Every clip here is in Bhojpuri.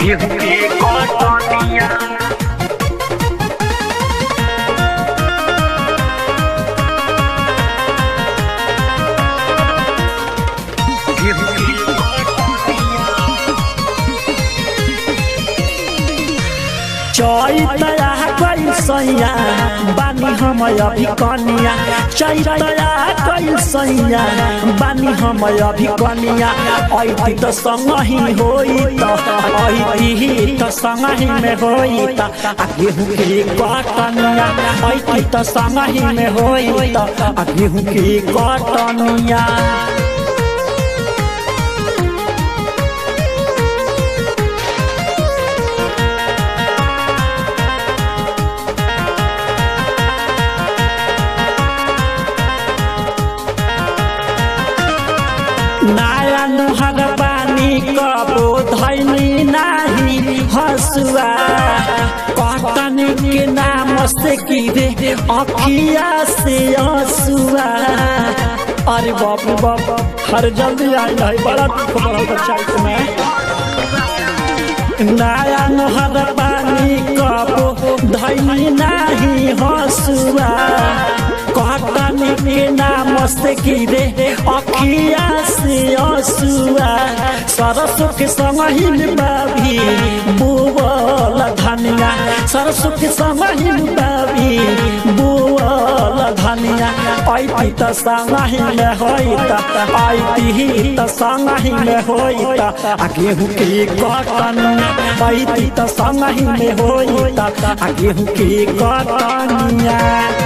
गेहूं के कटनिया गेहूं के कटनिया चैतया कैसैया बानी हम अभी कनिया चैतया कैसैया बानी हम अभी कनिया ऐती त संगही होई त ऐती त संगही में होई त आ गेहूं के कटनिया ऐती त संगही में होई त आ गेहूं के कटनिया नाया नुहर बानी कबो धैनी नाही हसुआ कटन के नाम से की रे अखिया से हसुआ अरे बाप रे बाप हर जल्दी आई है बड़ा दुख बड़ा बच्चा में नया नहर पानी कबो धैनी नाही हसुआ कटन के नाम से की रे अखिया से हसुआ सरसों के संग ही बाबी बुवल धनिया सरसों के संग ही बाबी बुवल धनिया ऐती त संग ही में होई त ऐती त संग ही में होई त आ गेहूं के कटनिया ऐती त संग ही में होई त आ गेहूं के कटनिया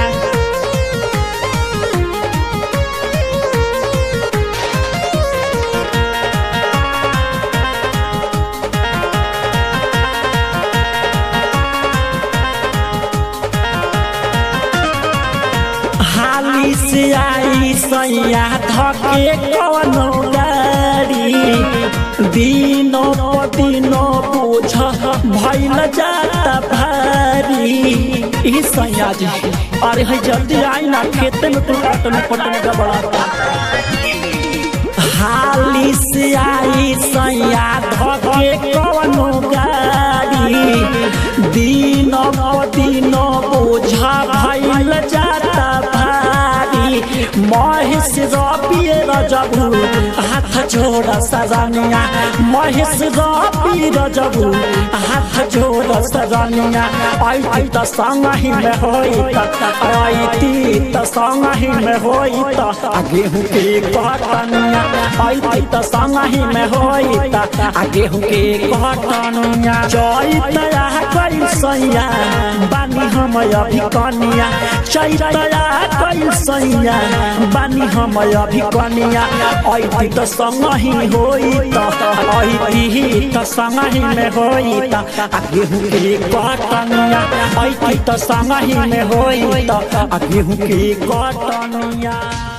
हाली से आई सैया धके कवनो गाड़ी दिनो दिनो बोझ भइल जाता भारी ई सैया जी अरे है जल्दी आई ना खेते में तू काटने पटने का बड़ा हाली से आई सैया धके कवनो गाड़ी दिनो दिनो बोझा भइल जाता भारी महेश रबिए रजबू हाथ जोड़ सजनिया महेश रबी रजबू हाथ जोड़ सजनिया ऐती त संग ही में होई त ऐती त संग ही में होई त आ गेहूं के कटनिया ऐती त संग ही में होई त आ गेहूं के कटनिया चैतया कैसैया बानी हम अभी कनिया चैतया कैसैया बानी हम अभी कनिया ऐती त संग ही होई त ऐती त संग ही में होई त आ गेहूं के कटनिया ऐती त संग ही में होई त आ गेहूं के कटनिया